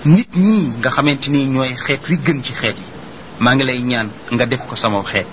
nit ñi nga xamante ni ñooy xeet wi gën ci xeet yi maa ngi lay ñaan nga def ko sama xeet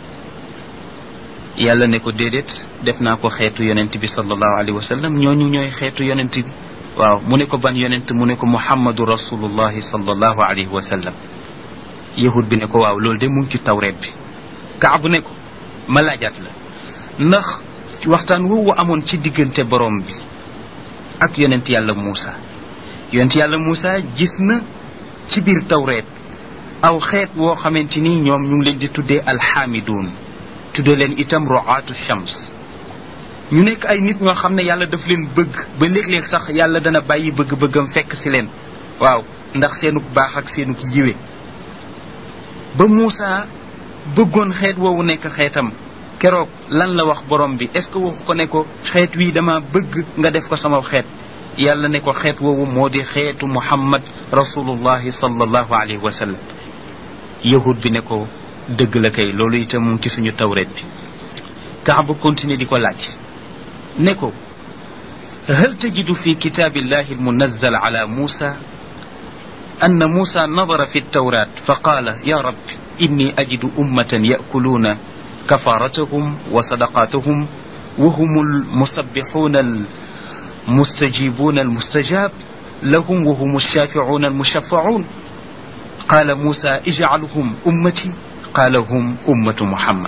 yàlla ne ko déedéet def naa ko xeetu yonent bi sallallahu alayhi wa sallam ñooñu ñooy xeetu yonent bi waaw mu ne ko ban yonent mu ne ko muhammadu rasulullahi sallallahu alayhi wa sallam yahud bi ne ko waaw loolu de mu ngi ci tawreet bi kaabu ne ko ma laajaat la ndax waxtaan woowu amoon ci diggante borom bi ak yonent yàlla Muusa yonent yàlla Muusa gis na ci biir tawreet aw xeet woo xamante ni ñoom ñu ngi leen di tuddee alxaamiduun tuddee leen itam roaatu shams ñu nekk ay nit ñoo xam ne yàlla daf leen bëgg ba léeg-léeg sax yàlla dana bàyyi bëgg-bëggam fekk si leen waaw ndax seenuk baax ak seenuk yiwe ba Muusa bëggoon xeet woowu nekk xeetam keroog lan la wax borom bi est-ce que waxu ko ne ko xeet wii dama bëgg nga def ko sama xeet yàlla ne ko xeet woowu moo di xeetu muhammad rasulullahi sallallahu alayhi wa sallam yahud bi ne ko dëgg la kay loolu itam mu ngi ci suñu tawreet bi kaaba continuer di ko laaj ne ko hal tajidu fi kitaabillahi almunazzal ala muusa أن موسى نظر في التوراة فقال يا رب إني أجد أمة يأكلون كفارتهم وصدقاتهم وهم المسبحون المستجيبون المستجاب لهم وهم الشافعون المشفعون قال موسى اجعلهم أمتي قال هم أمة محمد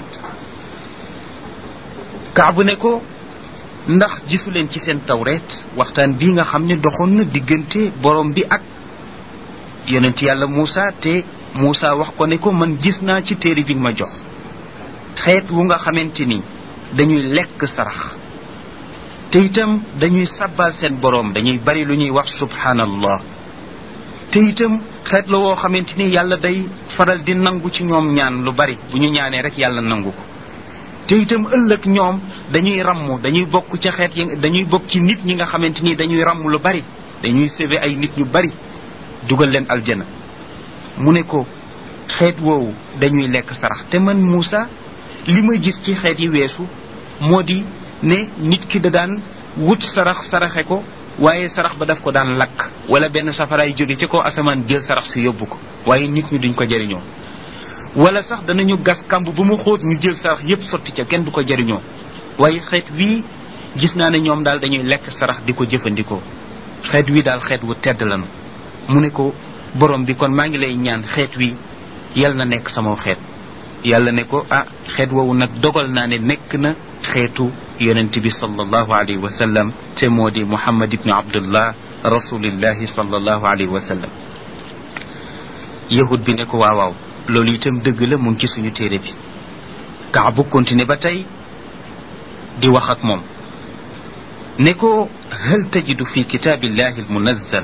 كعب نكو ndax gisu leen ci seen tawreet waxtaan bii nga xam ne doxoon na diggante borom bi ak yonent yàlla Moussa te Moussa wax ko ne ko man gis naa ci téere bi nga ma jox xeet wu nga xamante ni dañuy lekk sarax te itam dañuy sabbal seen boroom dañuy bari lu ñuy wax subhanallah te itam xeet la woo xamante ni yàlla day faral di nangu ci ñoom ñaan lu bari bu ñu ñaanee rek yàlla nangu ko te itam ëllëg ñoom dañuy ramm dañuy bokk ci xeet yi dañuy bokk ci nit ñi nga xamante ni dañuy ramm lu bari dañuy sauver ay nit ñu bari dugal leen aljana mu ne ko xeet woowu dañuy lekk sarax te man Moussa li ma gis ci xeet yi weesu moo di ne nit ki da daan wut sarax saraxe ko waaye sarax ba daf ko daan lakk wala benn safaraay jóge ci kaw asamaan jël sarax si yóbbu ko waaye nit ñi duñ ko jëriñoo wala sax danañu gas kamb bu mu xóot ñu jël sarax yépp sotti ca kenn du ko jëriñoo waaye xeet wii gis naa ne ñoom daal dañuy lekk sarax di ko jëfandikoo xeet wii daal xeet wu tedd lanu mu ne ko borom bi kon maa ngi lay ñaan xeet wi yal na nekk sama xeet yàlla ne ko ah xeet woowu nag dogal naa ne nekk na xeetu yonent bi sallallahu alayhi wa sallam te moo di muhammad ibnu abdullah rasulillahi sallallahu alayhi wa sallam yahud bi ne ko waaw waaw loolu itam dëgg la mu ngi ci suñu téere bi kaabu continué ba tey di wax ak moom ne ko hal tajidu fi kitaabillahi almunazzal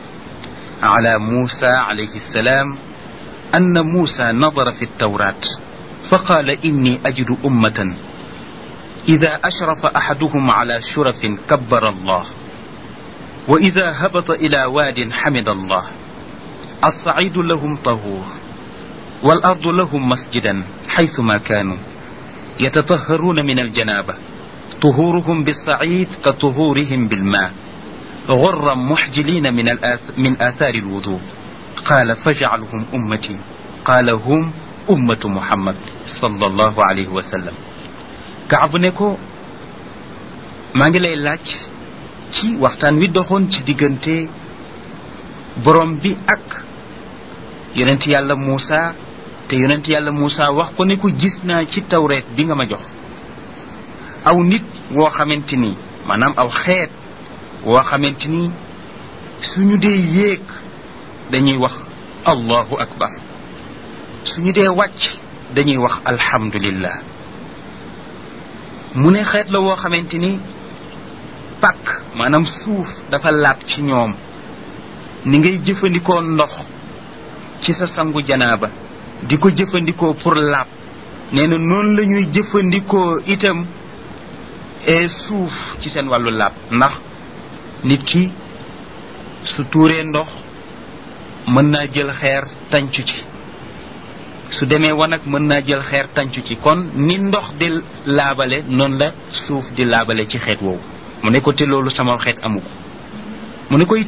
على موسى عليه السلام أن موسى نظر في التوراة فقال إني أجد أمة إذا أشرف أحدهم على شرف كبر الله وإذا هبط إلى واد حمد الله الصعيد لهم طهور والأرض لهم مسجدا حيثما كانوا يتطهرون من الجنابة طهورهم بالصعيد كطهورهم بالماء غرا محجلين من الآث من آثار الوضوء قال فاجعلهم أمتي قال هم أمة محمد صلى الله عليه وسلم كعب نكو ما ngi lay laaj ci waxtaan wi doxoon ci diggante borom bi ak yonent yàlla Moussa te yonent yàlla Moussa wax ko ne ko gis naa ci tawreet bi nga ma jox aw nit woo xamante ni maanaam aw xeet woo xamante ni suñu dee yéeg dañuy wax allahu akbar suñu dee wàcc dañuy wax alhamdulillah mu ne xeet la woo xamante ni pàkk maanaam suuf dafa laab ci ñoom ni ngay jëfandikoo ndox ci sa sangu janaaba di ko jëfandikoo pour laab nee na noonu la ñuy jëfandikoo itam e suuf ci seen wàllu laab ndax nit ki su tuuree ndox mën naa jël xeer tàncu ci su demee wanag mën naa jël xeer tàncu ci kon ni ndox di laabale noonu la suuf di laabale ci xeet woowu mu ne ko te loolu sama xeet amu ko mu ne ko